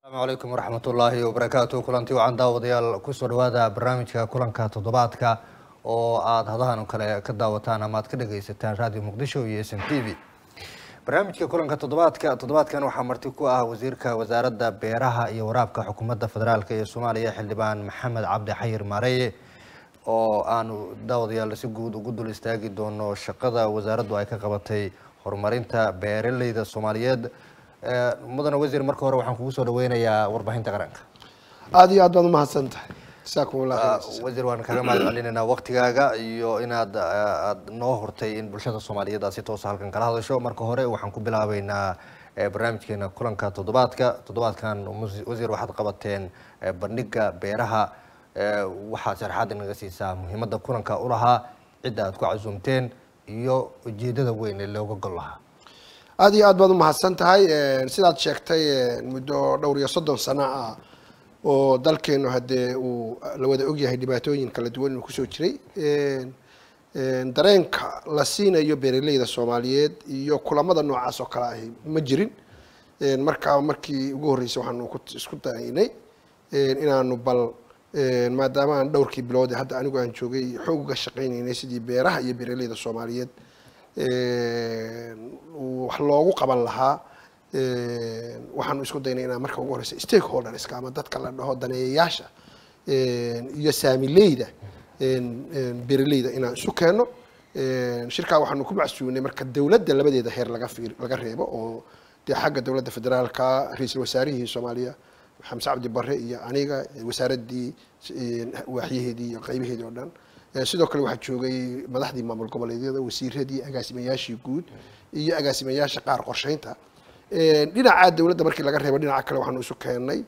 asalaamu calaykum waraxmat ullaahi wabarakaatu kulanti wacan daawadayaal kusoo dhawaada barnaamijka kulanka toddobaadka oo aada hadahan oo kale ka daawataan ama aad ka dhagaysataan radio muqdisho iyo s m t v barnaamijka kulanka toddobaadka toddobaadkan waxaa marti ku ah wasiirka wasaaradda beeraha iyo waraabka xukuumadda federaalk ee soomaaliya xildhibaan maxamed cabdi xayir maareye oo aanu daawadayaal si guud ugu dul istaagi doono shaqada wasaaraddu ay ka qabatay horumarinta beeraleyda soomaaliyeed mudane wasiir marka hore waxaan kugu soo dhaweynayaa warbaahinta qaranka aada iyo aad baad umahadsan tahay jasaakum allah khayr wasiir waan kaga mahad celinaynaa waktigaaga iyo inaad aada noo hortay in bulshada soomaaliyeed aad si toosa halkan kala hadasho marka hore waxaan ku bilaabeynaa barnaamijkeena kulanka toddobaadka toddobaadkan wasiir waxaad qabateen bandhiga beeraha waxaad sharaxaad inaga siisaa muhiimadda kulanka ulahaa cidda aad ku casuumteen iyo ujeedada weyn ee looga gol lahaa aada iyo aad baad umahadsan tahay sidaad sheegtay muddo dhowr iyo soddon sano ah oo dalkeenu haddee uu la wada ogyahay dhibaatooyin kala duwan inuu kusoo jiray dareenka la siinayo beeraleyda soomaaliyeed iyo kulamada noocaas oo kale ahi ma jirin markaa markii ugu horreysay waxaanu isku daynay inaanu bal maadaama aan dhowrkii bilood ee hadda anigu aan joogay xoog uga shaqaynaynay sidii beeraha iyo beeraleyda soomaaliyeed wax loogu qaban lahaa waxaanu isku daynay inaan marka ugu horeysa stakeholderska ama dadka la dhaho daneeyayaasha iyo saamileyda beeraleyda inaan isu keeno shirkaa waxaanu ku macsuunay marka dowladda labadeeda heer laga fiir laga reebo oo dee xagga dowladda federaalka ra-iisul wasaarihii soomaaliya xamse cabdi bare iyo aniga wasaaraddii waaxyaheedii iyo qaybaheedii oo dhan sidoo kale waxaa joogay madaxdii maamul goboleedyada wasiiradii agaasimayaashii guud iyo agaasimayaasha qaar qorsheynta dhinaca dowladda markii laga reebo dhinaca kale waxaanu isu keennay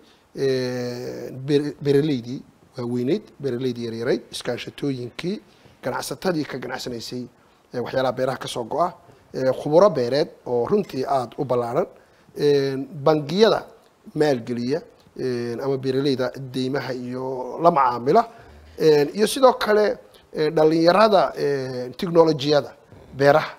beeraleydii waaweyneyd beeraleydii yaryarayd iskaashatooyinkii ganacsatadii ka ganacsanaysay waxyaalaha beeraha kasoo go-a khuburo beereed oo runtii aada u ballaaran bangiyada maalgeliya ama beeraleyda deymaha iyo la macaamila iyo sidoo kale dhalinyarada technolojiyada beeraha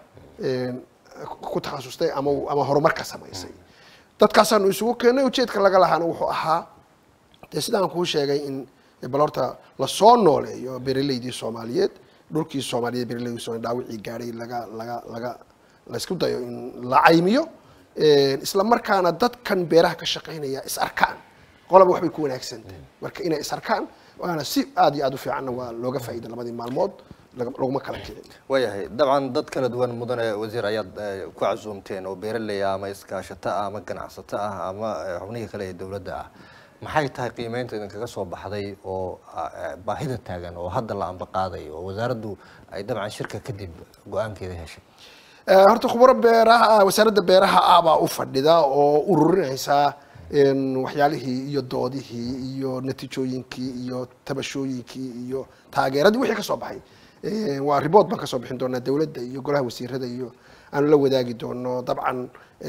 ku takhasustay ama ama horumar ka samaysay dadkaasaanu isugu keennay ujeedka laga lahaana wuxuu ahaa dee sidaan kuu sheegay in bal horta lasoo nooleeyo beeraleydii soomaaliyeed dhulkii soomaaliyeed beeraleydii soomaliya dhaawicii gaadhay laga laga laga laysku dayo in la caymiyo isla markaana dadkan beeraha ka shaqaynaya is arkaan qolaba waxbay ku wanaagsantahay marka inay is arkaan waana si aada iyo aada u fiicanna waa looga faa'iida labadii maalmood laguma kala kicin waayahay dabcan dad kala duwan mudane wasiir ayaad ku casuumteen oo beeraley ah ama iskaashato ah ama ganacsato ah ama xubnihii kale ee dowladda ah maxay tahay qiimeynta idinkaga soo baxday oo baahida taagan oo hadda la amba qaaday oo wasaaraddu ay dabcan shirka kadib go-aankeeda heshay horta khuburo beeraha wasaaradda beeraha ah baa u fadhida oo ururinaysa waxyaalihii iyo doodihii iyo natiijooyinkii iyo tabashooyinkii iyo taageeradii wixii kasoo baxay waa report baan kasoo bixin doonaa dowladda iyo golaha wasiirada iyo aanu la wadaagi doono dabcan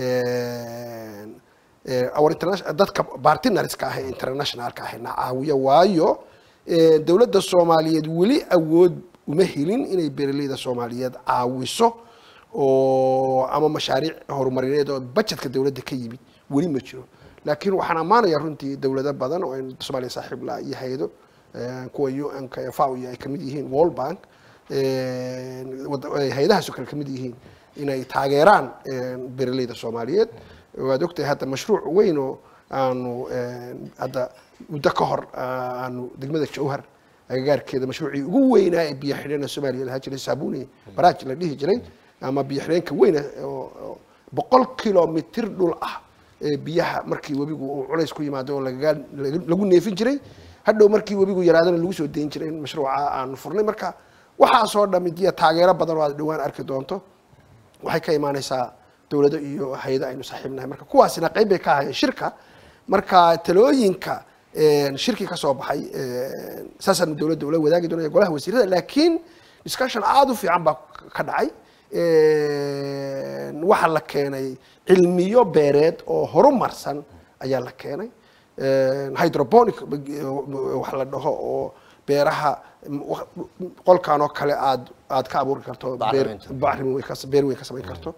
our international dadka bartinareska ah ee internationalka ah na caawiya waayo dowladda soomaaliyeed weli awood uma helin inay beeraleyda soomaaliyeed caawiso oo ama mashaariic horumarineed oo budgetka dowladda ka yimid weli ma jiro laakiin waxaan ammaanaya runtii dowlado badan oo soomaaliya saaxiib la iyo hay-ado kuwa un-ka ee fao iyo ay kamid yihiin world bank hay-adahaasoo kale kamid yihiin inay taageeraan beeraleyda soomaaliyeed waad ogtahay hadda mashruuc weyn oo aanu hadda muddo ka hor aanu degmada jawhar agagaarkeeda mashruucii ugu weynaa ee biyo xidheena soomaaliya lahaa jiray saabuni baraaj la dhihi jiray ama biyo xidheenka weyna oo boqol kilomitr dhul ah biyaha markii webigu uu culays ku yimaado oo lagaga lagu neefin jiray hadhow markii webigu yaraadana lagu soo dayn jiray in mashruuca aanu furnay marka waxaasoo dhami iyo taageero badan oo aad dhawaan arki doonto waxay ka imaaneysaa dowlado iyo hay-ado aynu saaxiibnahay marka kuwaasina qayb bay ka ahayeen shirka marka talooyinka shirkii kasoo baxay saasaanu dowladda ula wadaagi doonaya golaha wasiirada laakiin discussion aada u fiican baa ka dhacay waxaa la keenay cilmiyo beereed oo horumarsan ayaa la keenay hydroponic wax la dhaho oo beeraha qolkan oo kale aad aad ka abuuri karto beer Bacriminta. bacrimin way ka beer weyn ka samayn karto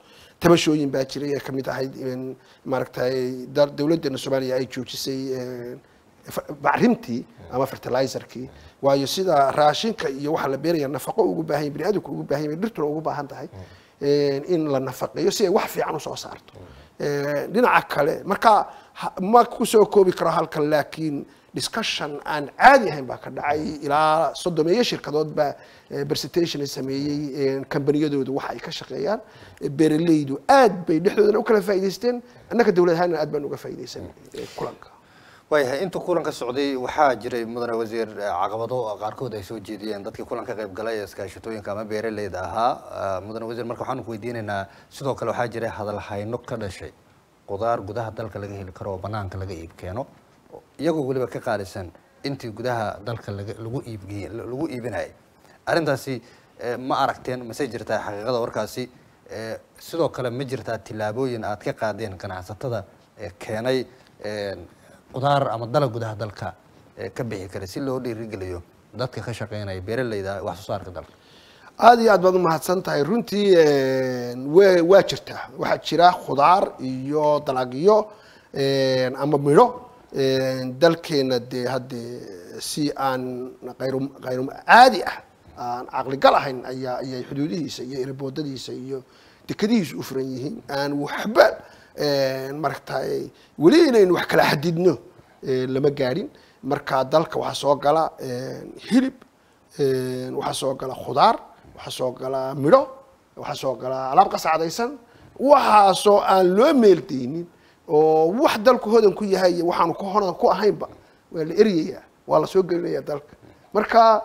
tabashooyin baa jiray ee kamid ahayd in maaragtay da- dowladdeena soomaaliya ay joojisay een, fa- bacrintii ama fertilizerkii waayo sida raashinka iyo waxa la beeraya nafaqo ugu baahan yahay biniaadamku ugu baahan yahay dhirtuna ugu baahan tahay een, in la nafaqeeyo si ay wax fiican usoo saarto Een, dhinaca kale marka ha- ma kusoo koobi karo halkan laakiin discussion aan caadi ahayn baa ka dhacay ilaa soddomeeyo shirkadood baa eh, presentation ay sameeyey een, kambaniyadoodu waxa ay ka shaqeeyaan Eh, beeraleydu aad bay dhexdoodana u kala faa'iidaysteen annaka dowlad ahaanna aad baan uga faa'iidaysan eh, kulanka waayahay inta kulanka socday waxaa jiray mudane wasiir eh, caqabado qaarkood ay soo jeediyeen dadkii kulanka qayb galay ee iskaashatooyinka ama beeraleyda ahaa Ah, mudane wasiir marka waxaan ku weydiinaynaa sidoo kale waxaa jiray hadalhayno ka dhashay qudaar gudaha dalka laga heli karo oo banaanka laga iib keeno iyagoo weliba ka qaalisan intii gudaha dalka laga- lagu iibgey lagu iibinayay arrintaasi eh, ma aragteen mase jirtaa xaqiiqada warkaasi Eh, sidoo kale ma jirtaa tillaabooyin aad ka qaadeen ganacsatada ee keenay een, qudaar ama dalag gudaha dalka ee ka bixi kara si loo dhiirigeliyo dadka ka shaqeynaya beeraleyda wax soo saarka dalka aada iyo aad baad umahadsan tahay runtii een, wa- waa jirtaa waxaa jira khudaar iyo dalagyo een, ama midho een, dalkeena dee haddee si aan qayru qayru caadi ah aan caqligal ahayn ayaa ayay xuduudihiisa iyo erboodadiisa iyo dekadihiisa u furan yihiin aan waxba een, maaragtay weli inaynu wax kala xadidno een, lama gaadhin marka dalka waxaa soo gala een, hilib een, waxaa soo gala khudaar waxaa soo gala midho waxaa soo gala alaab qasacdaysan waxaasoo aan loo meeldaynin oo wax dalku hodan ku yahay iyo waxaanu ku hodan ku ahaynba waa la eryayaa waa la soo gelinaya dalka marka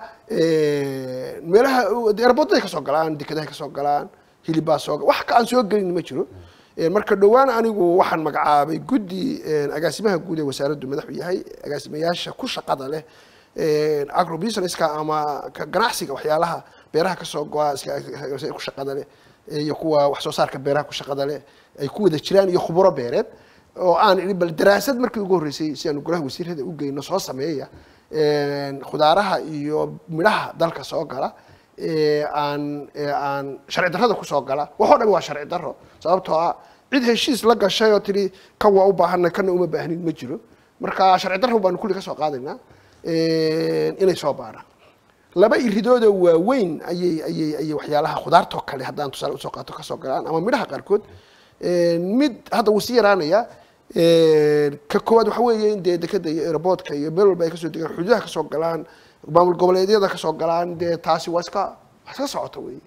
een, meelaha erboodaday kasoo galaan dekadahay kasoo galaan hilibbaa soo wax ka aan soo gelin ma jiro Een, marka dhowaan anigu waxaan magacaabay guddi een, agaasimaha guud ee wasaaraddu madaxu yahay agaasimayaasha ku shaqada leh een, agrobusinesska ama ka ganacsiga waxyaalaha beeraha kasoo go-a iska- ku shaqada leh iyo kuwa wax soo saarka beeraha ku shaqada leh ay ku wada jiraan iyo khuburo beereed oo aan idhi bal daraasad markii ugu horreysay si aanu golaha wasiirada u geyno soo sameeya een, khudaaraha iyo midhaha dalka soo gala ee aan ee aan sharci darrada kusoo gala waxoo dhan waa sharci darro sababtoo ah cid heshiis la gashay oo tidhi kan waa u baahanay kana uma baahnin ma jiro marka sharci darro baanu kulli ka soo qaadaynaa een, inay soo baaraan laba iridooda waaweyn ayay ayay ayay waxyaalaha khudaartoo kale haddaan tusaale usoo qaato kasoo galaan ama midhaha qaarkood Een, mid hadda wuu sii yaraanaya Een, ka koowaad waxa weeye in dee dekada iyo airboodka iyo meel walba ay kasoo degaan xuduudaha kasoo galaan maamul goboleedyada kasoo galaan dee taasi waa iska waa iska socota wey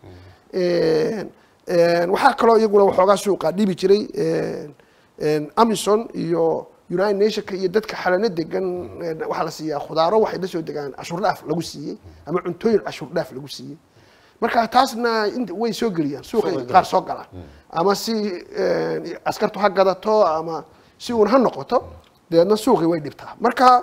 Een, een, waxaa kaloo iyaguna waxoogaa suuqa dhibi jiray een, een, amison iyo united nationka iyo dadka xalano degan een, waxaa la siiyaa khudaaro waxay la soo degaan cashuur dhaaf lagu siiyey ama cuntooyin cashuur dhaaf lagu siiyey marka taasna int- way soo geliyaan suuqay Suuqay qaar soo galaan ama si een, askartu ha gadato ama si uun ha noqoto dabeedna suuqii way dhibtaa marka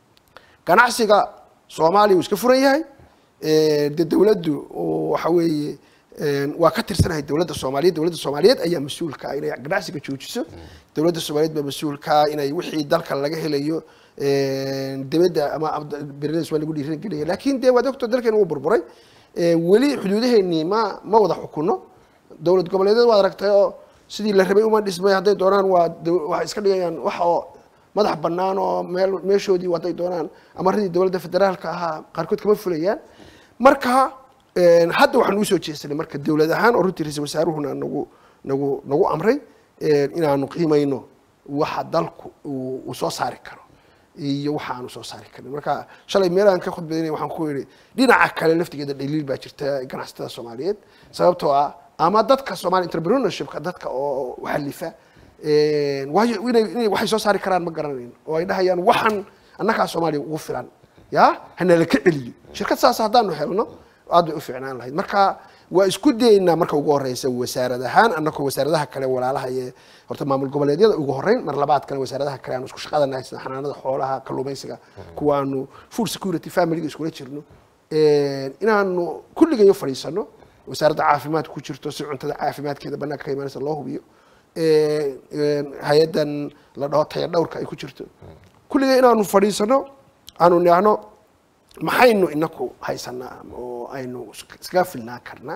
ganacsiga soomaaliya wuu iska furan yahay Een, dee dowladdu oo waxa weeye een, waa ka tirsanahay dowladda soomaaliyeed dowladda soomaaliyeed ayaa mas-uulka ah inay ganacsiga joojiso dowladda soomaaliyeed baa mas-uulka ah inay wixii dalka laga helayo een, dibadda ama abd- beeraleyda waa lagu dhiirigelaya laakiin dee waad ogto dalkeena wuu burburay Een, weli xuduudaheennii ma ma wada xukuno dowlad goboleedyada waad aragtay oo sidii la rabay uma dhismay hadday doonaan waa dow- waxay iska dhigayaan wax oo madax bannaan oo meel meeshoodii hadday doonaan amaradii dowladda federaalka ahaa qaarkood kama fulayaan marka een, hadda waxaan usoo jeesanay marka dowlad ahaan oo runtii ra-iisul wasaaruhuna nagu nagu nagu amray een, inaanu qiimayno waxa dalku uu uu soo saari karo iyo waxa aanu soo saari karin marka shalay meelaan ka khudbaynay waxaan ku yidhi dhinaca kale laftigeeda dhaliil baa jirta ganacsatada soomaaliyeed sababtoo ah ama dadka somali entrepreneurshipka dadka oo xalifa een, waayo inay inay waxay soo saari karaan ma garanayn oo ay dhahayaan waxan annagaa soomaaliya ugu filan ya hanala ka celiyo shirkad saas haddaanu helno aad bay u fiicnaan lahayd marka waa isku dayeynaa marka ugu horeysa wasaarad ahaan annagoo wasaaradaha kale walaalaha ee horta maamul goboleedyada ugu horeyn mar labaadkana wasaaradaha kale aanu isku shaqadanahay sida xanaanada xoolaha kalluumaysiga kuwaanu food security familyga iskula jirno Een, inaanu kulligayo fadhiisano wasaaradda caafimaadka ku jirto si cuntada caafimaadkeeda banaanka ka imaanaysa loo hubiyo Een, een, hay-adan la dhaho taya dhowrka ay ku jirto kulligay inaanu fadhiisano aanu nidhaahno maxaynu inaku haysanaa oo aynu iskaga filnaan karnaa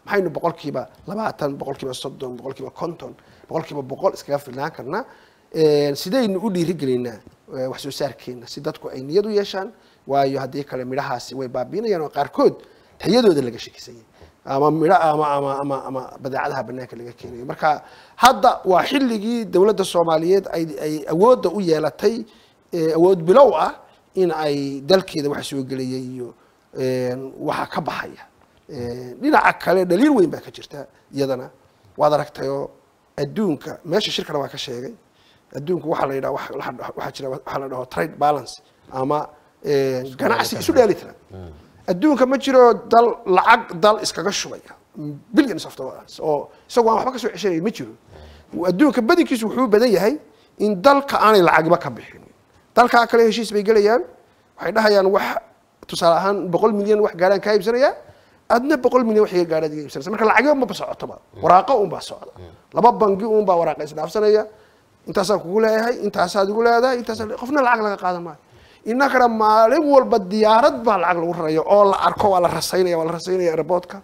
maxaynu boqolkiiba labaatan boqolkiiba soddon boqolkiiba konton boqolkiiba boqol iskaga filnaan karnaa sidaynu u dhiirigelinaa eh, wax soo saarkeena si dadku ay niyad u yeeshaan waayo haddii kale midhahaasi way baabiinayaan oo qaarkood tayadooda laga shakisanyay ama midho ama ama ama ama badeecadaha banaanka laga keenayo marka hadda waa xilligii dowladda soomaaliyeed ay ay awoodda u yeelatay eh, awood bilow ah in ay dalkeeda waxa soo gelaya iyo eh, waxa ka baxaya Eh, dhinaca kale dhaliil weyn baa ka jirta iyadana waad aragtayoo adduunka meesha shirkana waa ka sheegay adduunku waxaa la yidhaha wax- waxa waxaa jira waxaa la dhaho trade balance ama eh, ganacsi isu dheelitiran adduunka ma jiro dal lacag dal iskaga shubaya billions of dollars oo isagoo aan waxba ka soo ceshanay ma jiro adduunka badankiisu wuxuu u badan yahay in dalka aanay lacagiba ka bixin dalkaa kale heshiis bay gelayaan waxay dhahayaan wax tusaale ahaan boqol milyan wax gaaraan kaa iibsanaya adna boqol milyan wax iga gaaraad iga iibsanaysa marka lacagyo maba socotoba waraaqo unbaa socda laba bangi unbaa waraaqa isdhaafsanaya intaasaan kugu leeyahay intaasaad igu leedahay intaasaa qofna lacag laga qaadan maayo innakana maalin walba diyaarad baa lacag lagu raraya oo la arko waa la rasaynaya waa la rasaynaya airportka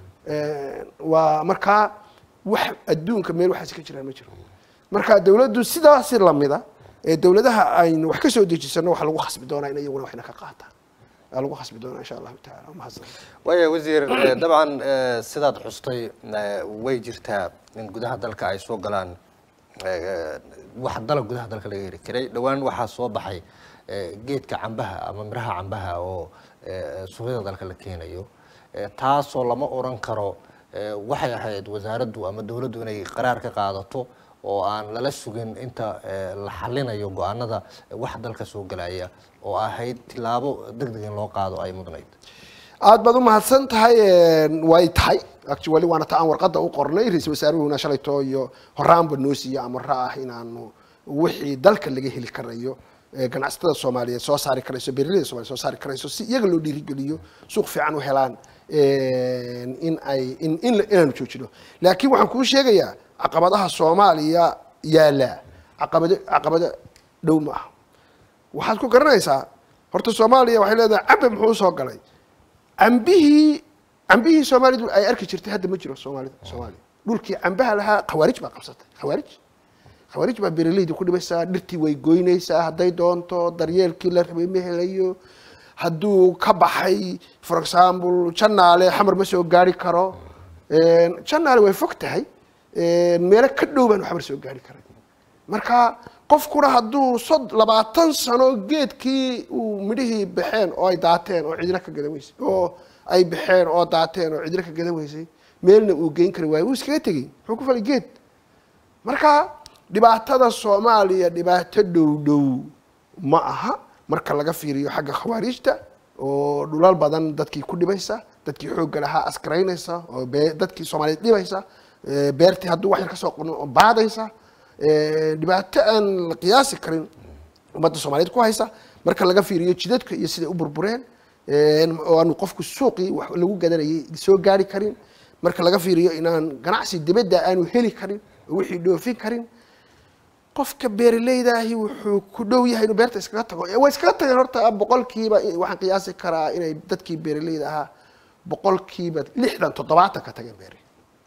waa markaa wax adduunka meel waxaasi ka jiraan ma jiro marka dawladdu sidaasi lamida ee dawladaha aynu wax ka soo dejisano waxa lagu khasbi doonaa in iyaguna waxna ka qaataan waa lagu khasbi doonaa insha allahu taala mahadsan waaya wasiir eh, dabcan eh, sidaad xustay eh, way jirtaa in gudaha dalka ay soo galaan eh, wax dalab gudaha dalka laga heli karay dhowaan waxaa soo baxay eh, geedka cambaha ama miraha cambaha oo eh, suuqyada dalka la keenayo Eh, taasoo lama oran karo eh, waxay ahayd wasaaraddu ama dowladdu inay qaraar ka qaadato oo aan lala sugin inta eh, la xalinayo go-aanada eh, wax dalka soo galaya oo ahayd tilaabo deg deg in loo qaado ay mudnayd aad baad u mahadsan tahay way tahay actually waana ta aan warqadda u qornay ra-iisul wasaaruhuna shalayto iyo horaanba noo siiyo amaro ah inaanu wixii dalka laga heli karayo ee ganacsatada soomaaliyeed soo saari karayso beeraleyda soomaliyeed soo saari karayso si iyaga loo dhiirigeliyo suuq fiican u helaan in ay in in inaanu joojino laakiin waxaan kuu sheegayaa caqabadaha soomaaliya yaala caqabado caqabado dhow ma aha waxaad ku garanaysaa horta soomaaliya waxay leedahay cambe muxuu soo galay cambihii cambihii soomaalidu ay arki jirtay hadda ma jiro soomaalida soomaaliya dhulkii cambaha lahaa khawaarij baa qabsatay khawaarij khawaarij baa beeraleyda ku dhibaysaa dhirtii way goynaysaa hadday doonto daryeelkii la rabay ma helayo hadduu ka baxay for example janaale xamar ma soo gaari karo janaale way fog tahay meelo ka dhow baan xamar soo gaari karay marka qofkuna hadduu sod labaatan sano geedkii uu midhihii baxeen oo ay daateen oo cidina ka gadan weysay oo ay baxeen oo daateen oo cidina ka gadan weysay meelna uu geyn kari waayo wuu iskaga tegey muxuu ku falay geed marka dhibaatada soomaaliya dhibaato dhow dhow ma aha marka laga fiiriyo xagga khawaariijta oo dhulal badan dadkii ku dhibaysa dadkii xoogga lahaa askaraynaysa oo be- dadkii soomaaliyeed dhibaysa ee, beertii hadduu wax yar ka soo qono oo baadaysa ee, dhibaato aan la qiyaasi karin ummadda soomaaliyeed ku haysa marka laga fiiriyo jidadka iyo siday u burbureen ee, oo aanu qofku suuqii wax lagu gadanayay soo gaari karin marka laga fiiriyo inaan ganacsi dibadda aanu heli karin oo wixii dhoofin karin qofka beeraleydahi wuxuu ku dhow yahay inuu beerta iskaga tago way iskaga tageen horta boqolkiiba waxaan qiyaasi karaa inay dadkii beeraleyda ahaa boqolkiiba lixdan toddobaatan ka tageen beeri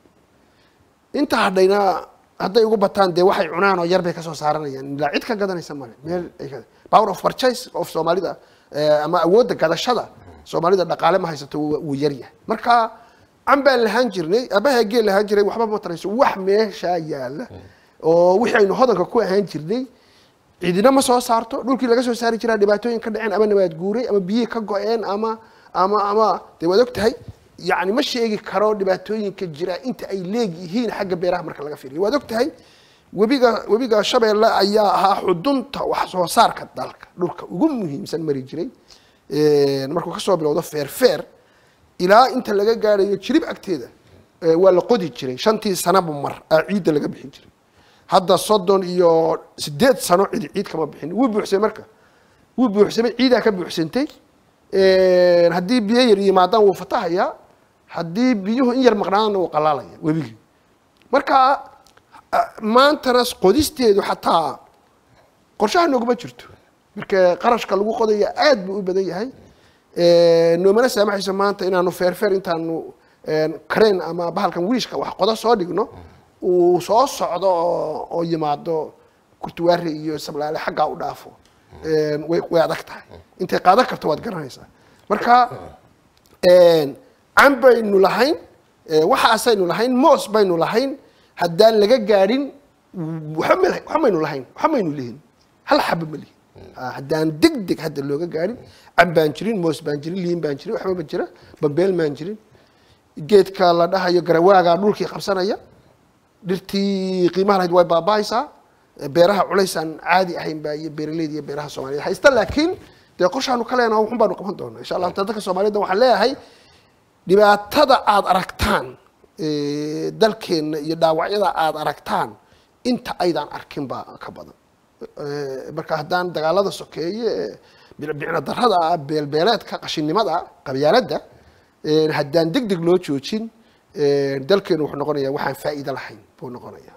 inta hadhayna hadday ugu bataan dee waxay cunaan oo yar bay kasoo saaranayaan ilaa cid ka gadanaysa male meel ay ka power of purchase of soomaalida eh, ama awoodda gadashada soomaalida dhaqaale ma haysato wuu wuu yar yahay marka can baan lahaan jirnay abaha geel lahaan jiray waxba ma tarayso wax meeshaa yaala oo wixii aynu hodanka ku ahaan jirnay cidina ma soo saarto dhulkii laga soo saari jiraa dhibaatooyin ka dhaceen ama nabaad guuray ama biyihii ka go-een ama ama ama dee waad og tahay yani ma sheegi karo dhibaatooyinka jira inta ay leegyihiin xagga beeraha marka laga fiiriyo waad og tahay webiga webiga shabeelle ayaa ahaa xudunta wax soo saarka dalka dhulka ugu muhiimsan mari jiray markuu kasoo bilowdo feerfeer ilaa inta laga gaarayo jirib agteeda eh, waa la qodi jiray shantii sanaba mar aa ciidda laga bixin jiray hadda soddon iyo sideed sano cid ciid kama bixin wuu buuxsamay marka wuu buuxsamay ciidaa ka buuxsantay haddii biyo yar yimaadaan wuu fatahayaa haddii biyuhu in yar maqnaadana wuu qalaalaya webigii marka ah, maantana qodisteedu xataa qorshaha nooguma jirto marka qarashka lagu qodaya aad buu u badan yahay noomana saamaxayso maanta inaanu feerfeer intaanu crane ama bahalkan wiishka wax qodo soo dhigno uu soo socdo oo oo yimaado kurtuwaari iyo sablaale xaggaa u dhaafo way way adag tahay intay qaadan karto waad garanaysaa marka can baynu lahayn waxaasaynu lahayn moos baynu lahayn haddaan laga gaadhin waxba ma waxba maynu lahayn waxba maynu lihin hal xaba ma lihin haddaan deg deg hadda looga gaadhin can baan jirin moos baan jirin liin baan jirin waxba ma jira bambeel maan jirin geedka la dhahayo garawaagaa dhulkii qabsanaya dhirtii qiimaha lahayd way baaba'aysaa beeraha culaysaan caadi ahayn baa iyo beeraleyda iyo beeraha soomaaliyeed haysta laakiin dee qorshaanu ka leenaha waxun baanu qaban doonaa insha allah dadka soomaaliyed waxaan leeyahay dhibaatada aada aragtaan dalkeenna iyo dhaawacyada aada aragtaan inta aydaan arkin baa ka badan marka haddaan dagaalada sokeeye bicbicna darada ah beelbeeleedka qashinnimada qabyaaladda haddaan deg deg loo joojin dalkeenu wuxuu noqonayaa waxaan faa'iido lahayn buu noqonayaa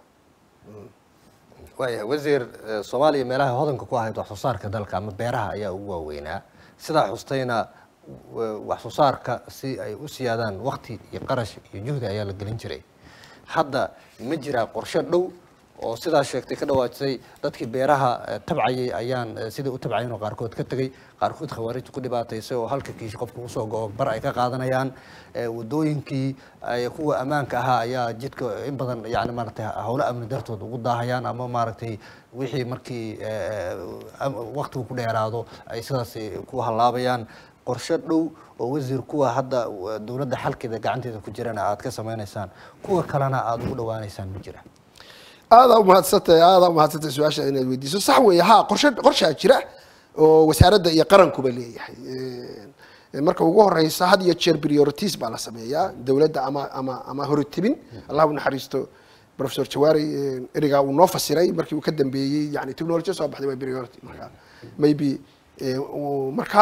waayahay wasiir soomaaliya meelaha hodanka ku ahayd wax soo saarka dalka ama beeraha ayaa ugu waaweynaa sidaa xustayna wax soo saarka si ay u siyaadaan wakti iyo qarash iyo juhdi ayaa la gelin jiray hadda ma jiraa qorshe dhow oo sidaa sheegtay ka dhawaajisay dadkii beeraha tabcayay ayaan sidai u tabcayn oo qaarkood ka tegay qaarkood khawaarijta ku dhibaataysay oo halka kiish qofka usoo go-o bar ay ka qaadanayaan wadooyinkii kuwa ammaanka ahaa ayaa jidka in badan yani maaragtay howlo amni dartood ugu daahayaan ama maaragtay wixii markii waktigu ku dheeraado ay sidaas ku hallaabayaan qorshe dhow oo wasiir kuwa hadda dowladda xalkeeda gacanteeda ku jirana aad ka samaynaysaan kuwa kalena aada ugu dhawaanaysaan ma jira aadaa umahadsantahay aadaa umahadsantahay su-aasha inaad weydiiso sax weeye ha qorshe qorshaa jira oo wasaaradda iyo qarankuba leeyahay marka ugu horeysa had iyo jeer priorities baa la sameeyaa dowladda ama ama ama horitibin allah u naxariisto professor jawaari erigaa uu noo fasiray markii uu ka dambeeyey yani technology soo baxday waa priority marka maybe marka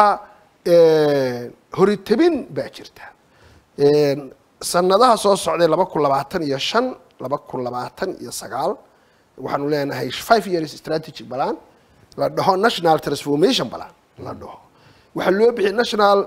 horitibin baa jirta sanadaha soo socday laba kun labaatan iyo shan laba kun labaatan iyo sagaal waxaanu leenahay five years strategy balan la dhaho national transformation balan la dhaho waxaa loo bixiyay national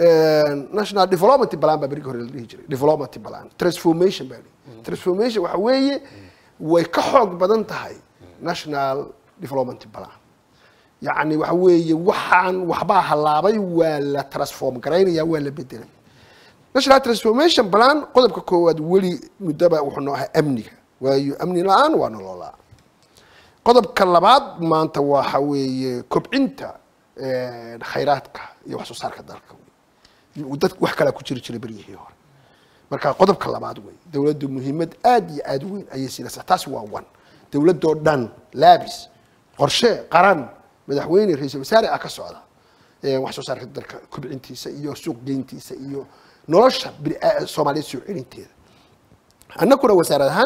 national development balan baa berigi hore la dhihi jiray development balan transformation baa dhihi transformation waxa weeye way ka xoog badan tahay national development balan yacni waxa weeye waxaan waxbaa halaabay waa la transform garaynaya waa la bedelay national transformation plan qodobka koowaad weli muddaba wuxuu noo ahaa amniga waayo amni la-aan waa nololaa qodobka labaad maanta waxa weeye kobcinta khayraadka iyo wax soo saarka dalka dad wax kalaa ku jiri jiray beryihii hore marka qodobka labaad wey dowladdu muhiimad aad iyo aad weyn ayay siinaysaa taasi waa one dowladoo dhan laabis qorshe qaran madaxweyne ra-iisul wasaare ah ka socda wax soo saarka dalka kobcintiisa iyo suuq geyntiisa iyo nolosha soomaaliyeed soo celinteeda annaguna wasaarad ahaan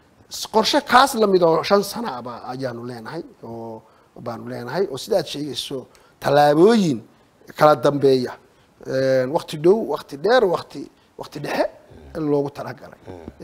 qorshe kaas lamid oo shan sanaaba ayaanu leenahay oo baanu leenahay oo sidaad sheegayso tallaabooyin kala dambeeya wakti dhow wakti dheer wakti wakti dhexe loogu talagalay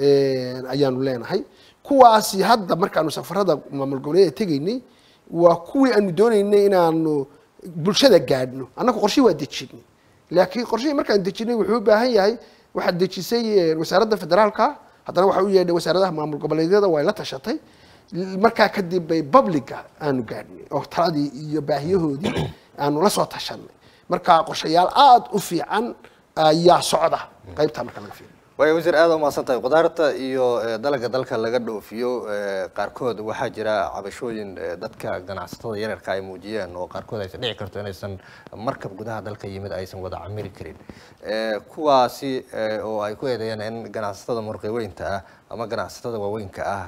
ayaanu leenahay kuwaasi hadda markaanu safarada maamul goboleeda tegaynay waa kuwii aanu doonaynay inaanu bulshada gaadhno annagu qorshe waa dejinay laakiin qorshihii markaan dejinay wuxuu u baahan yahay waxaad dejisay wasaaradda federaalka haddana waxa u yeedhay wasaaradaha maamul goboleedyada way la tashatay markaa kadib bay publica aanu gaadhnay oo taladii iyo baahiyahoodii aanu la soo tashanay marka qorshayaal aada u fiican ayaa socda qaybtaa marka laga fiiriyo waaya wasiir aada umahadsan tahay khudaarta iyo dalaga dalka laga dhoofiyo qaarkood waxaa jira cabashooyin dadka ganacsatada yaryarka ay muujiyeen oo qaarkood aysan dhici karto inaysan markab gudaha dalka yimid aysan wada camiri karin kuwaasi oo ay ku eedeeyeen in ganacsatada murqiweynta ah ama ganacsatada waaweynka ah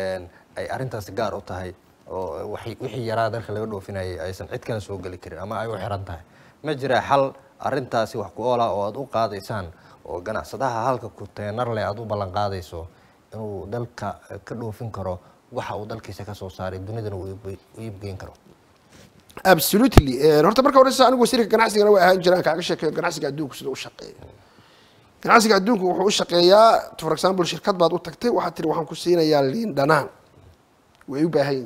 ay arrintaasi gaar u tahay oo wixii yaraa dalka laga dhoofinayay aysan cid kale soo geli karin ama ay u xiran tahay ma jira xal arrintaasi wax ku oola oo aada u qaadaysaan oo ganacsadaha halka kuteenar leh aada u ballan qaadayso inuu dalka ka dhoofin karo waxa uu dalkiisa ka soo saaray dunidana uu iibgeyn karo absolutely horta marka horeysa anigu wasiirka ganacsigana way ahaan jiraan kaaga sheekeeyo ganacsiga adduunku sida u shaqeeyo ganacsiga adduunku wuxuu u shaqeeyaa for example shirkad baad u tagtay waxaad tiri waxaan ku siinayaa liin dhanaan way u baahan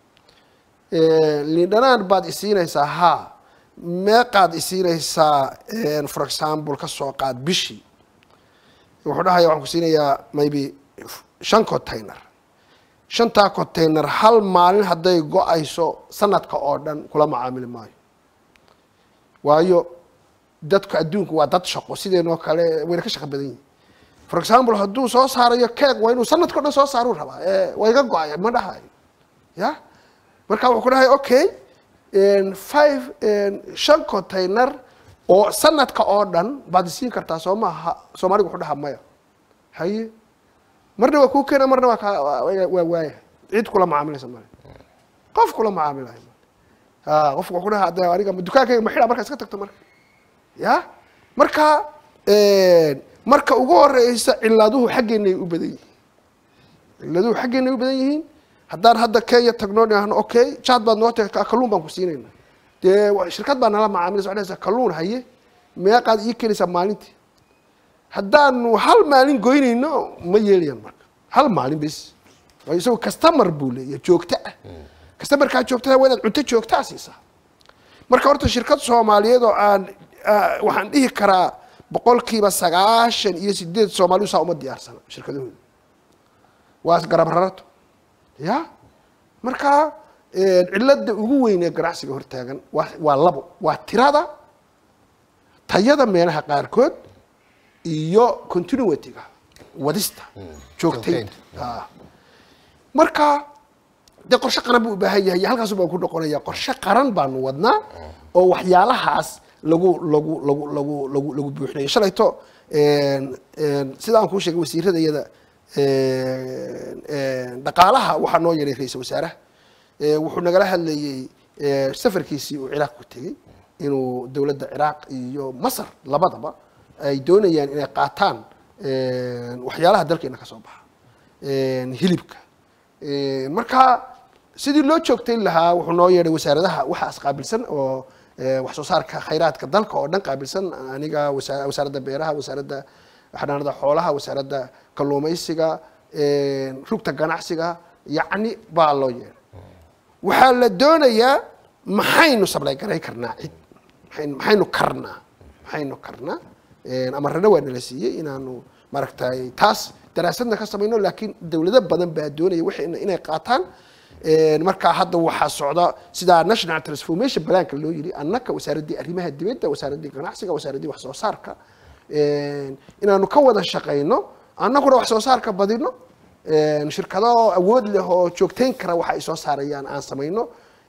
yihin liin dhanaan baad isiinaysaa haa meeqaad isiinaysaa for example ka soo qaad bishii wuxuu dhahaya waxaan ku siinayaa maybe shan container shantaa container hal maalin hadday go-ayso sanadka oo dhan kula macaamili maayo waayo dadku adduunku waa dad shaqo sideenoo kale wayna ka shaqo badan yihin for example hadduu soo saarayo keeg waa inuu sanadka o dhan soo saaruu rabaa ee waa iga go-aya ma dhahayo ya marka wuxuu ku dhahay okay five shan container oo sanadka oo dhan baad isiin kartaa soo maaha soomaaliga wuxuu dhahaa maya haye marna waa kuu keena marna waa kaa waa waaya cid kula macaamilaysa male qof kula macaamilayo ha qofku wuxuu dhahaa de aniga dukaankayga ma xidha marka iska tagto marka ya marka marka ugu horeysa ciladuhu xaggeenay u badan yihiin ciladuhu xaggeenay u badan yihiin haddaan hadda kenya tagno dhahno okay jaad baad noo tagay kalluun baan ku siinayna dee shirkad baa nala macaamilaysa waxay dhahaysaa kalluun haye meeqaad ii keenaysaa maalintii haddaanu hal maalin goynayno ma yeelayan marka hal maalin bes waayo isagoo customer buu leeyahay joogto ah customerkaa joogtada waa inaad cunto joogtaa siisaa marka horta shirkad soomaaliyeed oo aan waxaan dhihi karaa boqolkiiba sagaashan iyo sideed soomaalidu saa uma diyaarsana shirkadahooda waa garab rarato ya marka cilada ugu weyn ee ganacsiga hortaagan waa waa labo waa tirada tayada meelaha qaarkood iyo continuityga wadista joogtaynta a marka dee qorshe qaran buu u baahan yahay halkaasu baan ku noqonaya qorshe qaran baanu wadnaa oo waxyaalahaas lagu lagu lagu lagu lagu lagu buuxinayo shalayto sida aan kuu sheegay wasiirada iyada dhaqaalaha waxaa noo yaray ra-iisal wasaaraha wuxuu nagala hadlayey safarkiisii uu ciraaq ku tegey inuu dowladda ciraaq iyo masar labadaba ay doonayaan inay qaataan waxyaalaha dalkeena ka soo baxa hilibka marka sidii loo joogtayn lahaa wuxuu noo yeedhay wasaaradaha waxaas qaabilsan oo wax soo saarka khayraadka dalka oo dhan qaabilsan aniga wasa- wasaaradda beeraha wasaaradda xanaanada xoolaha wasaaradda kalluumaysiga rugta ganacsiga yacni baa loo yeedhay waxaa la doonayaa maxaynu sablay garay karnaa cid maxaynu maxaynu karnaa maxaynu karnaa amarana waa nala siiyey inaanu maaragtay taas daraasadna ka samayno laakiin dowlado badan baa doonaya wixii inay qaataan markaa hadda waxaa socda sidaa national transformation planka loo yiri annaka wasaaraddii arrimaha dibadda wasaaraddii ganacsiga wasaaraddii wax soo saarka inaanu ka wada shaqayno annaguna wax soo saarka badino shirkado awood leh oo joogtayn kara waxa ay soo saarayaan aan samayno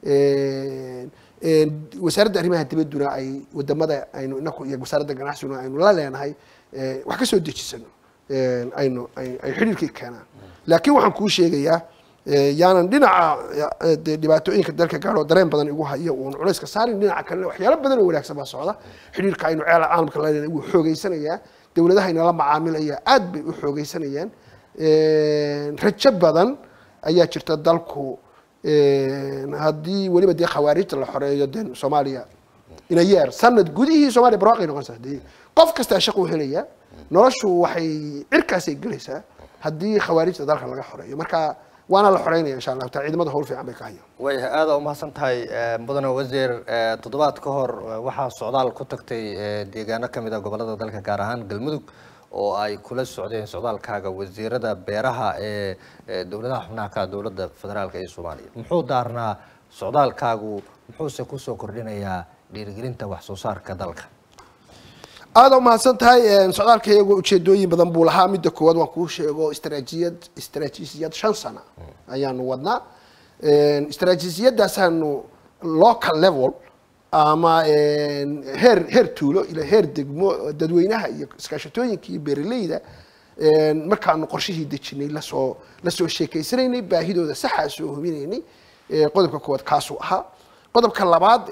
wasaaradda arrimaha dibadduna ay wadamada aynu inaku iyo wasaaradda ganacsiguna aynu la leenahay wax ka soo dejisano aynu ay ay xidhiirkii keenaan laakiin waxaan kuu sheegayaa yaanan dhinaca de dhibaatooyinka dalka gaadho dareen badan igu hayo uun culayska saarin dhinaca kalena waxyaalo badan oo wanaagsan baa socda xidhiirka aynu ceela caalamka la leenahay wuu xoogeysanayaa dowladaha inala macaamilaya aad bay u xoogeysanayaan rajo badan ayaa jirta dalku haddii weliba dee khawaarijta la xoreeyo de soomaaliya ina yeer sanad gudihii soomaaliya barwaaqay noqonaysaa dee qof kastaa shaquu helaya noloshu waxay cirkaasay gelaysaa haddii khawaarijta dalka laga xoreeyo marka waana la xoreynaya insha allahu taala ciidamada howl fiican bay ka hayaan waayahay aada umahadsan tahay mudane wasiir toddobaad ka hor waxaa socdaal ku tagtay deegaano kamid a gobolada dalka gaar ahaan galmudug oo ay kula socdeen socdaalkaaga wasiirada beeraha ee dowladaha xubnaha ka dowladda federaalka ee soomaaliya muxuu daarnaa socdaalkaagu muxuuse kusoo kordhinayaa dhiirigelinta wax soo saarka dalka aada umahadsan tahay socdaalka iyagoo ujeedooyin badan buu lahaa midda koowaad waan kuu sheego istraatijiyad istraatiijiyad shan sana ayaanu wadnaa istraatiijiyadaasaanu local level ama heer heer tuulo ila heer degmo dadweynaha iyo iskaashatooyinka iyo beeraleyda markaanu qorshihii dejinay lasoo lasoo sheekeysanaynay baahidooda saxaa soo hubinaynay qodobka koowaad kaasuu ahaa qodobka labaad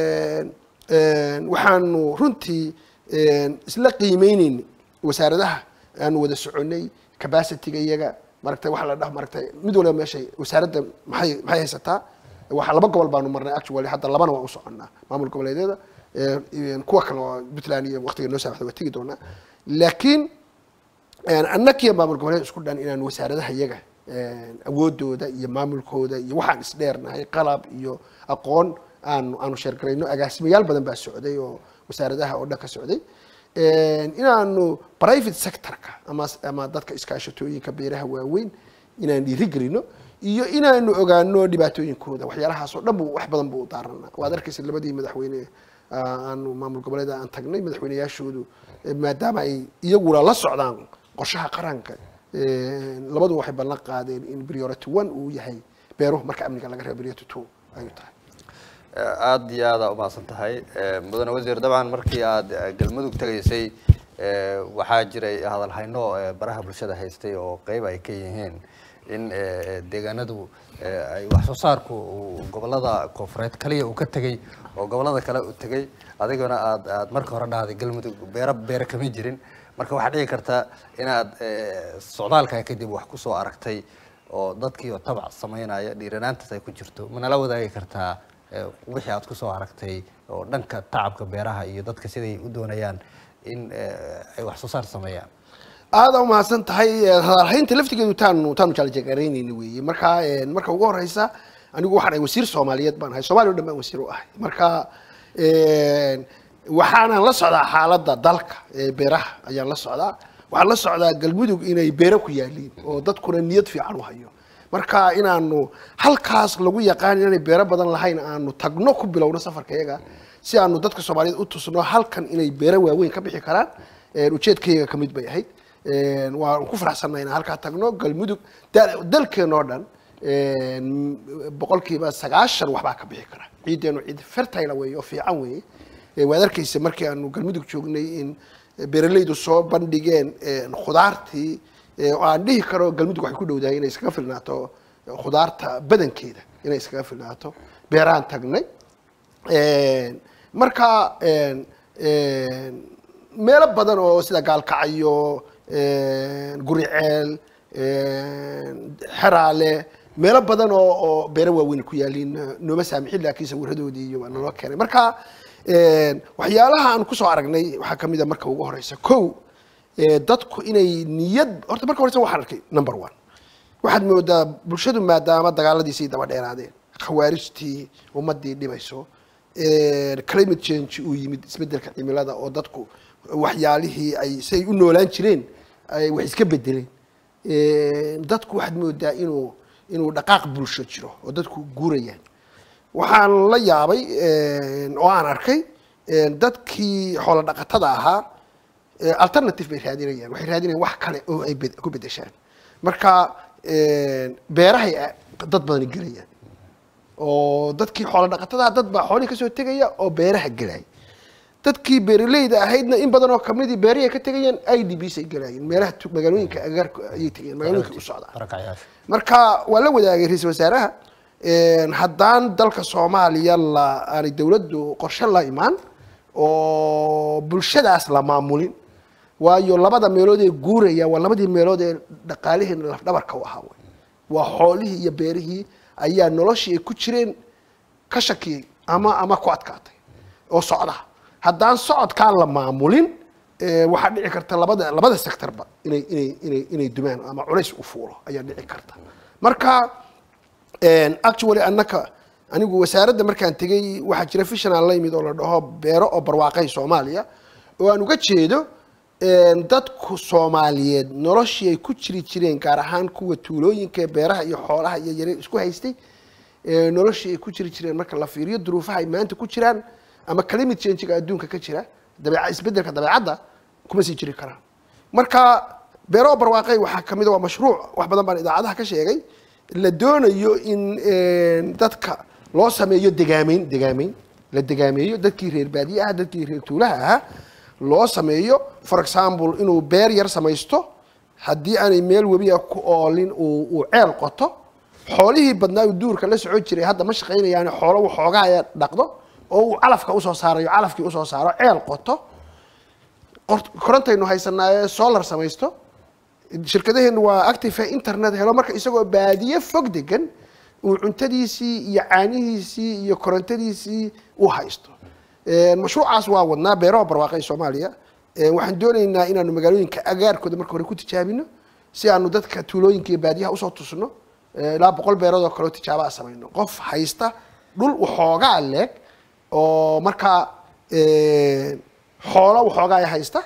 waxaanu runtii isla qiimeyneynay wasaaradaha aanu wada soconay capacityga iyaga maaragtay waxa la dhaha maaragtay mid waliba meeshay wasaaradda maxay maxay haysataa waxa laba gobol baanu marnay actually hadda labana waan u soconnaa maamul goboleedyada kuwa kale oo puntland iyo waqtiga noo saaxda waa tegi doonaa laakiin annakiyo maamul goboleed isku dhan inaan wasaaradaha iyaga awoodooda iyo maamulkooda iyo waxaan isdheernahay qalab iyo aqoon aanu aanu sheergarayno agaasimayaal badan baa socday oo wasaaradaha oo dhan ka socday inaanu private sectorka ama ama dadka iskaashatooyinka beeraha waaweyn inaan dhiirigelino iyo inaanu ogaano dhibaatooyinkooda waxyaalahaasoo dhan bu wax badan buu daarana waad arkaysa labadii madaxweyne aanu maamul goboleeda aan tagnay madaxweyneyaashoodu maadaama ay iyaguna la socdaan qorshaha qaranka labadu waxay ballan qaadeen in priority one uu yahay beeruhu marka amniga laga reebo priority two ayuu tahay aada iyo aada umahadsan tahay mudane wasiir dabcan markii aada galmudug tegaysay waxaa jiray hadalhayno baraha bulshada haystay oo qeyb ay ka yihiin in deegaanadu ay wax soo saarku gobolada koonfureed kaliya uu ka tegay oo gobolada kale u tegay adigana aad aad marka hore dhahday galmudug beero beero kama jirin marka waxaa dhici karta inaad socdaalka kadib wax kusoo aragtay oo dadkii oo tabac sameynaya dhiiranaantaas ay ku jirto manala wadaagi kartaa wixii aad kusoo aragtay oo dhanka tacabka beeraha iyo dadka siday u doonayaan in ay wax soo saar sameeyaan aada umahadsan tahay hadalhaynta laftigeedu taanu taanu jaaljegareynayna weeye marka marka ugu horeysa anigu waxaan ahay wasiir soomaaliyeed baan ahay soomaliya o dhan baan wasiir u ahay marka waxaanan la socdaa xaaladda dalka beeraha ayaan la socdaa waxaan la socdaa galmudug inay beero ku yaaliin oo dadkuna niyad fiican u hayo marka inaanu halkaas lagu yaqaan inaanay beero badan lahayn aanu tagno ku bilowno safarka iyaga si aanu dadka soomaaliyeed u tusno halkan inay beero waaweyn ka bixi karaan ujeedkayga ka mid bay ahayd waan ku faraxsannahay inaan halkaa tagno galmudug dalkeen oo dhan boqolkiiba sagaashan waxbaa ka bixi kara ciideenu ciid fertile weeye oo fiican weeye waad arkaysa markii aanu galmudug joognay in beeralaydu soo bandhigeen khudaartii oo aan dhihi karo galmudug waxay ku dhowdahay inay iskaga filnaato khudaarta badankeeda inay iskaga filnaato beeraan tagnay marka meelo badan oo sida gaalkacyo guriceel xeraale meelo badan oo oo beero waaweyn ku yaaliin nooma saamixin laakiin sawiradoodii iyo waa naloo keenay marka waxyaalaha aan kusoo aragnay waxaa kamid a marka ugu horeysa ko dadku inay niyad horta marka horeysa waxaan arkay number one waxaad moodaa bulshadu maadaama dagaaladiisay daba dheeraadeen khawaarijtii ummadii dhibayso climate change uu yimid isbedelka cimilada oo dadku waxyaalihii ay say u noolaan jireen ay wax iska bedeleen dadku waxaad moodaa inuu inuu dhaqaaq bulsho jiro oo dadku guurayaan waxaan la yaabay oo aan arkay dadkii xoolo dhaqatada ahaa alternative bay raadinayaan waxay raadinayaan wax kale oo ay ku bedeshaan marka beerahay dad badani gelayaan oo dadkii xoolo dhaqatada dad baa xoolihii kasoo tegaya oo beeraha gelaya dadkii beeraleyda ahaydna in badan oo kamidii beerihi ay ka tegayaan i d bs ay gelaayeen meelaha magaalooyinka agaarka ayay tegayeen magaalooyinka u socdaan marka waa la wadaagay ra-iisal wasaaraha haddaan dalka soomaaliya la aanay dawladdu qorshe la imaan oo bulshadaas la maamulin waayo labada meelood ee guuraya waa labadii meelood ee dhaqaalihiina lafdhabarka u ahaa waa xoolihii iyo beerihii ayaa noloshii ay ku jireen ka shakiyey ama ama ku adkaatay oo socda haddaan socodkaan la maamulin waxaa dhici karta labada labada sectorba inay inay inay inay dumaan ama culays u fuulo ayaa dhici karta marka actually annaka anigu wasaaradda markaan tegay waxaa jira fishanaan la yimid oo la dhaho beero oo barwaaqay soomaaliya oo aan uga jeedo dadku soomaaliyeed noloshii ay ku jiri jireen gaar ahaan kuwa tuulooyinka beeraha iyo xoolaha iyo yare isku haystay noloshii ay ku jiri jireen marka la fiiriyo duruufaha ay maanta ku jiraan ama climate change-ga adduunka ka jira dabeeca isbedelka dabeecadda kuma sii jiri karaan marka beero barwaaqay waxaa kamid a waa mashruuc wax badan baan idaacadaha ka sheegay la doonayo in dadka loo sameeyo degaameyn degaameyn la degaameeyo dadkii reer baadiye ah dadkii reer tuulaha ahaa loo sameeyo for example inuu beer yar samaysto haddii aanay meel webiga ku oolin uu uu ceel qoto xoolihii badnaa uu duurka la socon jiray hadda ma shaqaynayaan xoolo waxoogaa dhaqdo oo uu calafka usoo saarayo calafkii usoo saaro ceel qoto korontaynu haysanaaye solar samaysto shirkadaheenu waa active internet helo marka isagoo baadiye fog degan uu cuntadiisii iyo caanihiisii iyo korontadiisii u haysto mashruucaas waa wadnaa beeraha barwaaqay soomaaliya waxaan doonaynaa inaanu magaalooyinka agaarkooda marka hore ku tijaabino si aanu dadka tuulooyinka iyo baadiyaha usoo tusno ilaa boqol beerood oo kaleo tijaabaa samayno qof haysta dhul waxoogaa leeg oo markaa xoolo waxoogaa haysta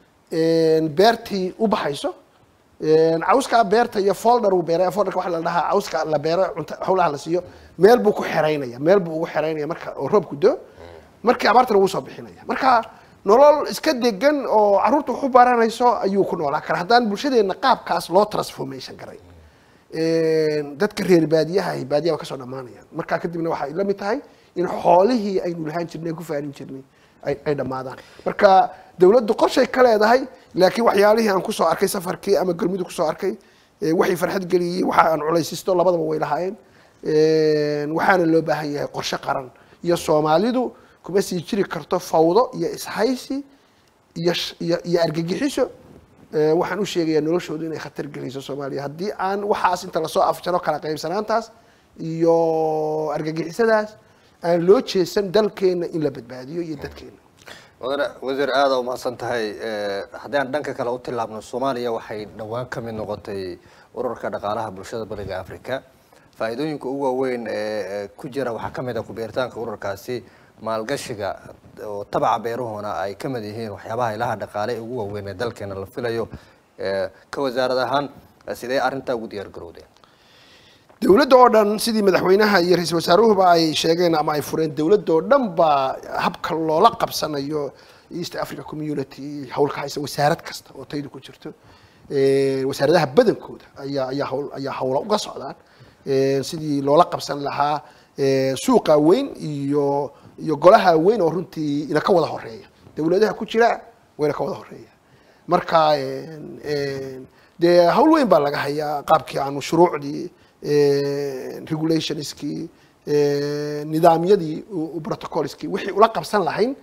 beertii u baxayso cawskaa beerta iyo folder uu beeray folderka waxa la dhahaa cawska la beero cunta hawlaha la siiyo meel buu ku xeraynaya meel buu ugu xeraynaya marka oo roobku do markii abaartana wuu soo bixinaya marka nolol iska degan oo carruurta wax u baranayso ayuu ku noolaa kara haddaan bulshadeena qaabkaas loo transformation garay dadka reer baadiyaha ahi baadiyaha waa kasoo dhammaanayaan markaa kadibna waxay la mid tahay in xoolihii aynu lahaan jirnay ku faarin jirnay ay ay dhammaadaan marka dawladdu qorshay ka leedahay laakiin waxyaalihii aan kusoo arkay safarkii ama galmudug kusoo arkay waxay farxad geliyey waxa aan culaysisto labadaba way lahaayeen waxaana loo baahan yahay qorshe qaran iyo soomaalidu kuma sii jiri karto fawdo iyo ishaysi iyo iyo iyo argagixiso waxaan u sheegayaa noloshoodu inay khatar gelayso soomaaliya haddii aan waxaas inta lasoo afjaro kala qaybsanaantaas iyo argagixisadaas aan loo jeesan dalkeena in la badbaadiyo iyo dadkeena wadane wasiir aada umahadsan tahay haddii aan dhanka kale u tillaabno soomaaliya waxay dhowaan ka mid noqotay ururka dhaqaalaha bulshada bariga africa faa'iidooyinka ugu waaweyn ee ku jira waxaa ka mid ah ku-beeritaanka ururkaasi maalgashiga oo tabaca beeruhuna ay ka mid yihiin waxyaabaha ilaha dhaqaale ee ugu waaweyn ee dalkeena la filayo ka wasaarad ahaan sidee arrintaa ugu diyaar garowdeen dawladda oo dhan sidii madaxweynaha iyo ra-iisul wasaaruhuba ay sheegeen ama ay fureen dawladda oo dhan baa habka loola qabsanayo east africa community howlka haysa wasaarad kasta oo taydu ku jirto wasaaradaha badankooda ayaa ayaa hawl ayaa hawla uga socdaan sidii loola qabsan lahaa suuqa weyn iyo iyo golaha weyn oo runtii ina ka wada horeeya dawladaha ku jira wayna ka wada horeeya marka dee hawl weyn baa laga hayaa qaabkii aanu shuruucdii regulationskii nidaamyadii protocolskii wixii ula qabsan lahayn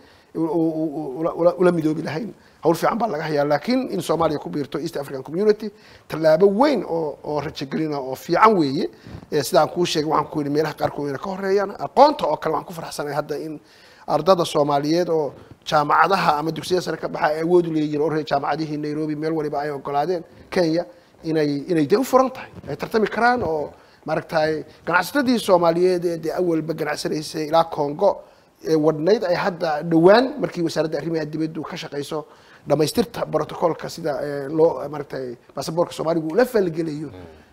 ula midoobi lahayn hawl fiican baa laga hayaa laakiin in soomaaliya ku biirto east african community tallaabo weyn oo oo rajagelina oo fiican weeye sidaan kuu sheegay waxaan ku yidhi meelaha qaarkood wayna ka horeeyaan aqoonta oo kale waxaan ku farxsanahay hadda in ardada soomaaliyeed oo jaamacadaha ama dugsiyada sare ka baxa ay awood u leeyihin oo reer jaamacadihii nairobi meel waliba ay ogolaadeen kenya inay inay dee u furan tahay ay tartami karaan oo maaragtay ganacsatadii soomaaliyeed ee dee awalba ganacsanaysay ilaa congo ee wadhnayd ay hadda dhowaan markii wasaaradda arrimaha dibaddu ka shaqayso dhamaystirta protocolka sida loo maaragtay basaboorka soomaaligu ula falgelayo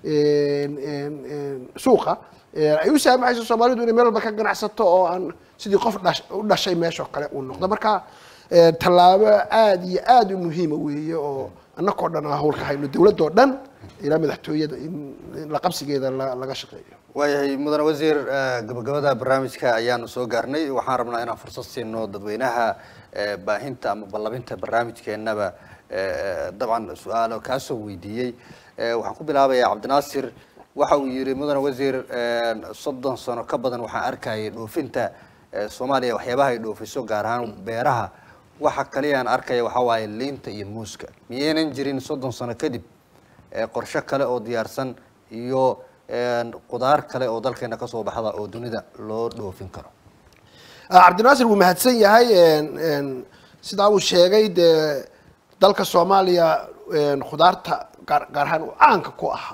suuqa ay u saamaxayso soomaalidu inay meel walba ka ganacsato oo aan sidii qof dhash u dhashay meeshoo kale uu noqdo marka tallaabo aada iyo aada u muhiima weeye oo annakoo dhan hawlka hayno dawladdoo dhan ilaa madaxtooyada in la qabsigeeda laga shaqeeyo waayahay mudane wasiir gabagabada barnaamijka ayaanu soo gaarnay waxaan rabnaa inaan fursad siino dadweynaha baahinta ama ballabinta barnaamijkeenaba dabcan su-aalo kaasoo weydiiyey waxaan ku bilaabayaa cabdinaasir waxa uu yihi mudane wasiir soddon sano ka badan waxaan arkayay dhoofinta soomaaliya waxyaabaha ay dhoofiso gaar ahaan beeraha waxa kaliya aan arkaya waxaa waaye liinta iyo muuska miyaynan jirin soddon sano kadib qorshe kale oo diyaarsan iyo qudaar kale oo dalkeena kasoo baxda oo dunida loo dhoofin karo cabdinaasir wuu mahadsan yahay sidaa uu sheegay dee dalka soomaaliya khudaarta gaar gaar ahaan uu caanka ku ahaa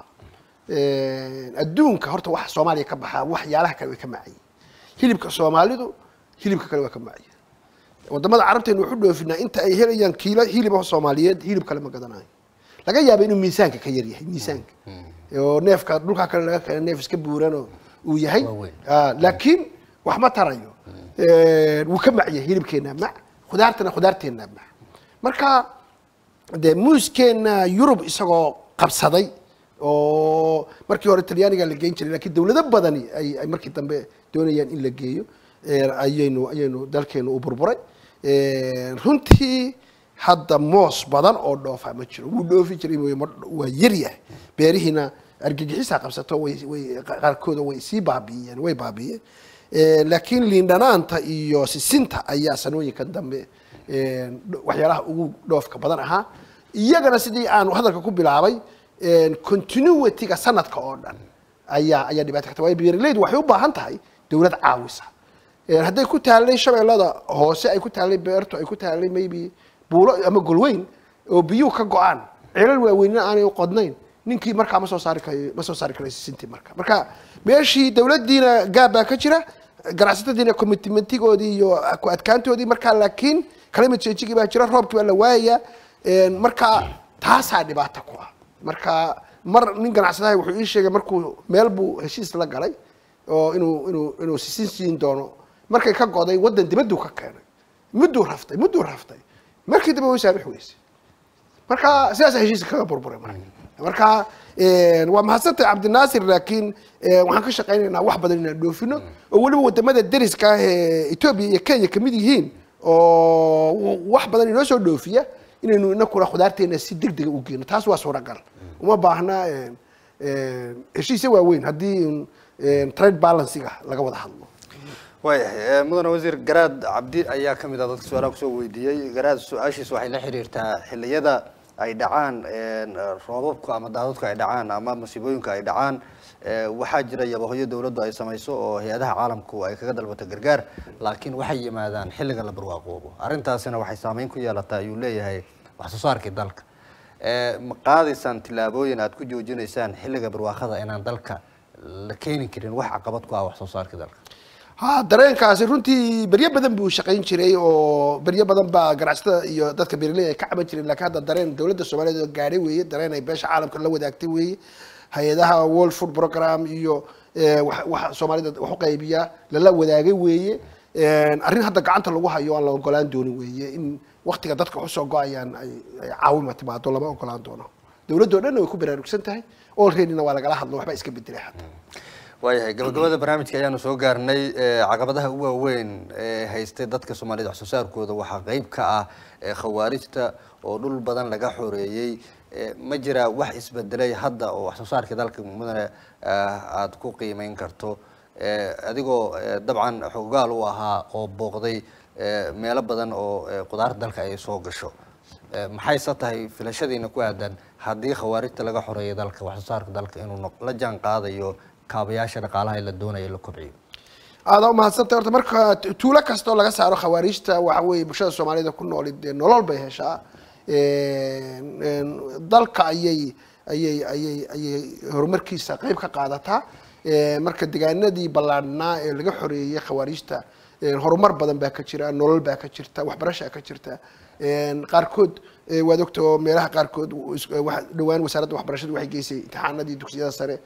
adduunka horta waxa soomaaliya ka baxaa waxyaalaha kale way ka macayeen hilibka soomaalidu hilibka kale waa ka macaya wadamada carabteenu waxu dhoofinaa inta ay helayaan kiilo hiliba soomaaliyeed hilib kale ma gadanayo laga yaaba inuu miisaanka ka yar yahay miisaanka oo neefka dhulkaa kale laga keena neef iska buuranoo uu yahay laakiin wax ma tarayo wuu ka macya hilibkeena mac khudaartana khudaarteena mac marka dee muuskeena yurub isagoo qabsaday oo markii hore talyaaniga la geyn jiray lakiin dawlado badani ay ay markii dambe doonayaan in la geeyo ayaynu ayaynu dalkeenu u burburay runtii hadda moos badan oo dhoofa ma jiro wuu dhoofi jiray mooye waa yaryahay beerihiina argagixisaa qabsato way way qaarkooda way sii baabi'iyeen way baabi'iyeen laakiin liindhanaanta iyo sisinta ayaa sanooyinkan dambe waxyaalaha ugu dhoofka badan ahaa iyagana sidii aanu hadalka ku bilaabay continuityga sanadka oo dhan ayaa ayaa dhibaato karta waayo beeraleydu waxay u baahan tahay dawlad caawisa hadday ku taallay shabeellada hoose ay ku taallay beerto ay ku taallay maybe buulo ama golweyn oo biyuhu ka go-aan ceelal waaweynina aanay u qodnayn ninkii markaa ma soo saari karayo ma soo saari karayo sisintii marka marka meeshii dawladdiina gaab baa ka jira ganacsatadiina commitmentigoodii iyo ku adkaantoodii markaa laakiin climate changegii baa jira roobkii baa la waayaya marka taasaa dhibaato ku ah marka mar nin ganacsadaha wuxuu ii sheegay markuu meel buu heshiis la galay oo inuu inuu inuu sisin siin doono markay ka goday waddan dibaduu ka keenay mudduu raftay mudduu raftay markii dambe way saamix weysay marka sidaasa heshiiska kaga burburay marka marka waa mahadsantay cabdinaasir laakiin waxaan ka shaqaynaynaa wax badan inaan dhoofino oo weliba wadamada deriska ah ee etoobiya iyo kenya kamid yihiin oo wax badan inoo soo dhoofiya inaynu inakuna khudaarteena si deg dega u geeno taas waa suuragal uma baahna heshiisya waaweyn haddii trade balansiga laga wada hadlo waayahay mudane wasiir garaad cabdi ayaa kamid ah dadka su-aalaha kusoo weydiiyey garaad su-aashiis waxay la xiriirtaa xilliyada ay dhacaan roobabku ama daadadku ay dhacaan ama masiibooyinka ay dhacaan waxaa jira yabahoyo dawladdu ay samayso oo hay-adaha caalamku ay kaga dalbato gargaar laakiin waxay yimaadaan xilliga la barwaaqoobo arrintaasina waxay saameyn ku yeelataa ayuu leeyahay wax soo saarkii dalka ma qaadaysaan tillaabooyin aad ku joojinaysaan xilliga barwaaqada inaan dalka la keeni karin wax caqabad ku ah wax soo saarkii dalka ha dareenkaasi runtii beryo badan buu shaqayn jiray oo beryo badan baa ganacsatada iyo dadka beeraley ay ka caban jireen lakiin hadda dareen dowladda soomaaliyeed oo gaadhay weeye dareen ay beesha caalamka la wadaagtay weeye hay-adaha world food program iyo wax soomaalida wax u qaybiya lala wadaagay weeye arrin hadda gacanta lagu hayo aan la ogolaan doonin weeye in waktiga dadka usoo go-ayaan ay caawima timaado lama ogolaan doono dowladdo dhan way ku baraarugsan tahay olreadyna waa lagala hadlo waxba iska bedelay hadda waayahay gabagabada barnaamijka ayaanu soo gaarnay caqabadaha u waaweyn ee haystay dadka soomaaliyed wax soo saarkooda waxaa qeyb ka ah khawaarijta oo dhul badan laga xoreeyey ma jira wax isbedelay hadda oo wax soo saarkii dalka mudane aada ku qiimeyn karto adigoo dabcan xoogaal u ahaa oo booqday meelo badan oo qudaarta dalka ay soo gasho maxayse tahay filashadiina ku aadan haddii khawaarijta laga xoreeyo dalka wax soo saarka dalka inuu la jaan qaadayo kaabayaasha dhaqaalaha la doonayo la kobciyo aada umahadsantay horta marka tuulo kastoo laga saaro khawaariijta waxa weeye bulshada soomaalida ku nooli dee nolol bay heshaa dalka ayay ayay ayay ayay horumarkiisa qeyb ka qaadataa marka degaanadii ballaadhnaa ee laga xoreeyey khawaariijta horumar badan baa ka jira nolol baa ka jirta waxbarashaa ka jirta qaarkood waad ogta oo meelaha qaarkood dhawaan wasaaradda waxbarashada waxay geysay imtixaanadii dugsiyada sare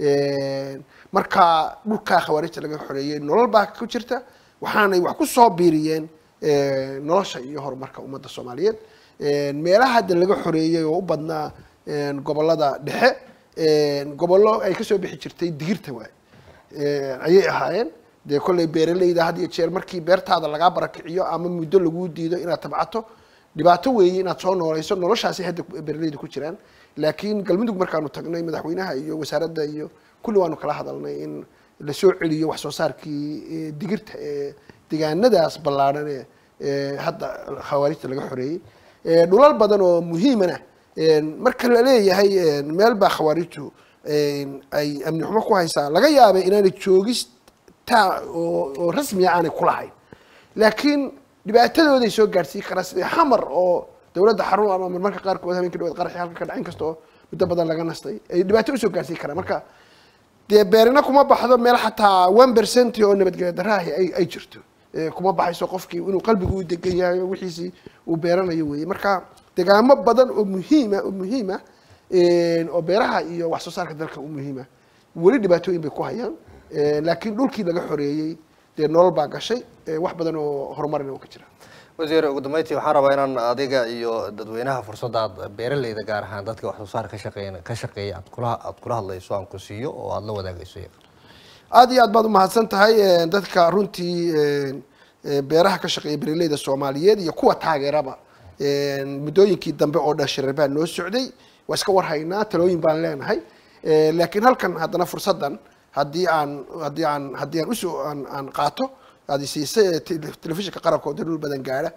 marka dhulkaa khawaarijta laga xoreeyey nolol baa ku jirta waxaanay wax ku soo biiriyeen nolosha iyo horumarka ummadda soomaaliyeed meelaha hadda laga xoreeyey oo u badnaa gobolada dhexe gobollo ay kasoo bixi jirtay digirta waay ayay ahaayeen dee kolley beeraleyda had iyo jeer markii beertaada lagaa barakiciyo ama muddo laguu diido inaad tabcato dhibaato weeye inaad soo nooleyso noloshaasi hadda beeraleyda ku jiraan laakiin galmudug markaanu tagnay madaxweynaha iyo wasaaradda iyo kulli waanu kala hadalnay in lasoo celiyo wax soo saarkii digirta ee degaanadaas ballaadhan ee hadda khawaarijta laga xoreeyey dhulal badan oo muhiimana marka la leeyahay meel baa khawaarijtu ay amni xumo ku haysaa laga yaabay inaanay joogista oo rasmiya aanay kulahayn laakiin dhibaatadooday soo gaadhsiin karaa sida xamar oo dowladda xarun ama marmarka qaarkood habeenkii dhawaad qaraxi halka ka dhacin kasta oo muddo badan laga nastay ay dhibaato usoo gaarsiin karaan marka dee beerina kuma baxdo meel xataa one percent oo nabadgelya daraahi ay ay jirto kuma baxayso qofkii inuu qalbigu u degan yahay oo wixiisii uu beeranayo weeye marka degaamo badan oo muhiima oo muhiima oo beeraha iyo wax soo saarka dalka u muhiima weli dhibaatooyin bay ku hayaan laakiin dhulkii laga xoreeyey dee nolol baa gashay wax badan oo horumarina oo ka jira wasiir ugu dambeyntii waxaan rabaa inaan adiga iyo dadweynaha fursadda aad beeraleyda gaar ahaan dadka wax soo saar ka shaqeyn ka shaqeeya aad kula aad kula hadlayso aan ku siiyo oo aada la wadaagayso aada iyo aad baad umahadsan tahay dadka runtii beeraha ka shaqeeya beeraleyda soomaaliyeed iyo kuwa taageeraba muddooyinkii dambe oo dhan shirar baa noo socday waa iska warhaynaa talooyin baan leenahay laakiin halkan haddana fursaddan haddii aan haddii aan haddii aan usoo aan aan qaato aad siisay telefishinka qaranka oo dhul badan gaadha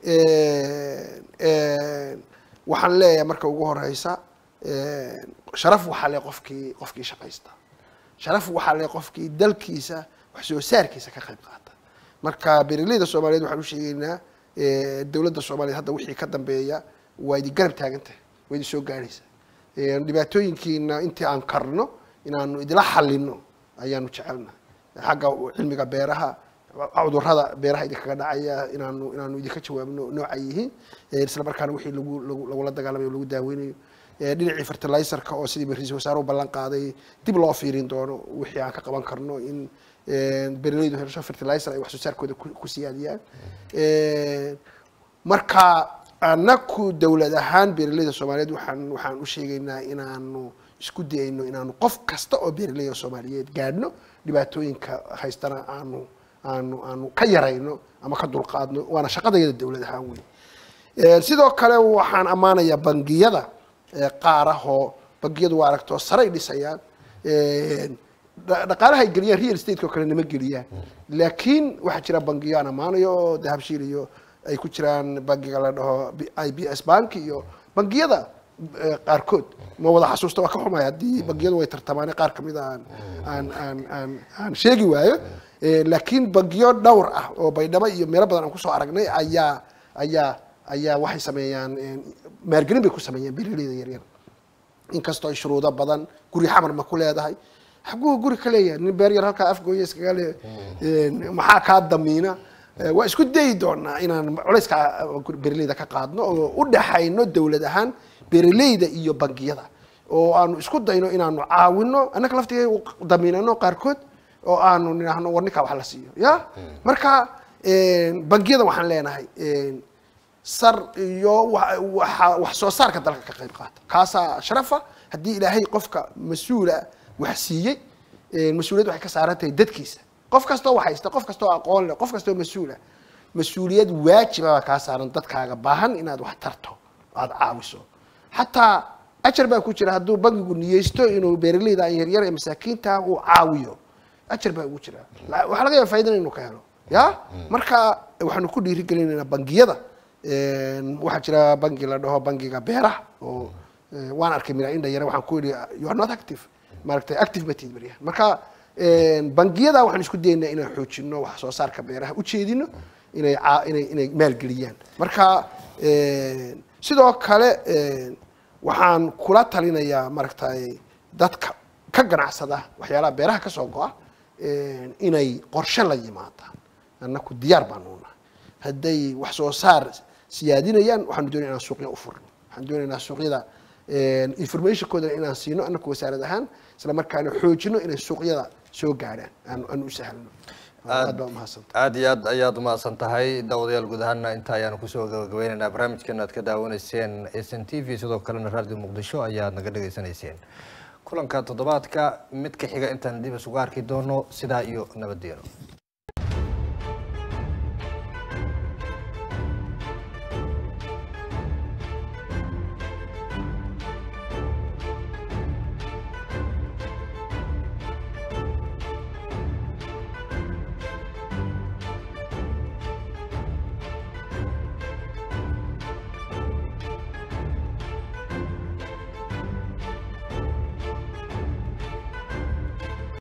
waxaan leeyahay marka ugu horeysa sharaf waxaa le qofkii qofkii shaqaysta sharaf waxaa le qofkii dalkiisa wax soo saarkiisa ka qayb qaata marka beeraleyda soomaaliyeed waxaan u sheegaynaa dowladda soomaaliyeed hadda wixii ka dambeeya waa idin garab taagan tahay waa idin soo gaadhaysa dhibaatooyinkiina intii aan karno inaanu idila xalino ayaanu jecelnahay xagga cilmiga beeraha cudurrada beeraha idinkaga dhacaya inaanu inaanu idinka jawaabno nooca yihiin Eh, isla markaana wixii lagu lagu- lagula dagaalamayo o lagu daaweynayo Eh, dhinacii fertilizerka oo sidii ra-iisul wasaaruhu ballan qaaday dib loo fiirin doono wixii aan ka qaban karno in eh, beeralaydu hesho fertilizer ay wax soo saarkooda ku ku siyaadiyaan Eh, marka anaku dowlad ahaan beeralayda soomaaliyeed waxaan waxaan u sheegaynaa inaanu isku dayayno inaanu qof kasta oo beeraleyda soomaaliyeed gaadhno dhibaatooyinka haystana aanu aanu aanu ka yarayno ama ka dulqaadno waana shaqadayada dowlad ahaan wey Eh, sidoo kale waxaan ammaanayaa bangiyada eh, qaarahoo bangiyadu waa aragtoo saray dhisayaan Eh, dha- dhaqaalaha ay geliyaan real estate oo kale nama geliyaan laakiin waxaa jira bangiyo aan ammaanayo oo dahabshiil iyo ay ku jiraan bangiga la dhaho B- i b s bank iyo bangiyada eh, qaarkood ma wada xasuusta waa ka xumay haddii bangiyadu way tartamaane qaar kamid a aan aan aan aan aan sheegi waayo Eh, laakiin bangiyo dhowr ah oo baydhabo iyo meelo badan aan kusoo aragnay ayaa ayaa ayaa waxay sameeyaan eh, maalgelin bay ku sameeyaan beeraleyda yaryar inkastoo ay shuruudo badan guri xamar ma ku leedahay xaguu guri ka leeyahay nin beer yar halkaa afgooya iskaga le maxaa kaa damiina Eh, waa isku dayi doonaa inaan culayska beeraleyda ka qaadno oo u dhaxayno dowlad ahaan beeraleyda iyo bangiyada oo aanu isku dayno inaanu caawino annaka laftiga damiinano qaarkood oo aanu nidhaahno war ninkaa wax la siiyo ya marka eh, bangiyada waxaan leenahay eh, sar iyo wa- waxa- wax soo saarka dalka ka qayb qaata kaasaa sharafa haddii ilaahay qofka mas-uula wax siiyey eh, mas-uuliyad waxay ka saaran tahay dadkiisa qof kastoo wax haysta qof kastoo aqoon leh qof kastoo mas-uula mas-uuliyad waajiba baa kaa saaran dadkaaga baahan inaad wax tarto aada caawiso xataa ajar baa ku jira hadduu bangigu niyeysto inuu beeraleyda aan yaryar ee masaakiinta uu caawiyo ajar baa ugu jira La- waxaa laga yaaba faa'iidana inuu ka helo ya marka waxaanu ku dhiirigelinaynaa bangiyada Een, waxaa jira bangi la dhaho bangiga beeraha oo eh, waan arkay mira indha yare waxaan ku yidhi you are not active maaragtay active ma tiid baryahan marka een, bangiyada waxaan isku dayaynaa inaan xoojino wax soo saarka beeraha ujeedino inay caa- inay inay maalgeliyaan marka een, sidoo kale een, waxaan kula talinayaa maaragtay dadka ka ganacsada waxyaalaha beeraha kasoo go-a een, inay qorshe la yimaadaan annaku diyaar baanu nahay hadday wax soo saar siyaadinayaan waxaanu doonaya inaan suuqya u furno waxaan doonaynaa suuqyada informationkooda inaan siino annaku wasaarad ahaan isla markaana xoojino inay suuqyada soo gaadhaan aan aan u sahlno aad baa umahadsan aad iyo aad ayaad umahadsan tahay daawadayaal guud ahaana inta ayaanu kusoo gabagabeynaynaa barnaamijkan aad ka daawanayseen s n t v sidoo kalena radio muqdisho ayaad naga dhegaysanayseen kulanka toddobaadka mid ka xiga intaan dib isugu arki doono sidaa iyo nabadgeeno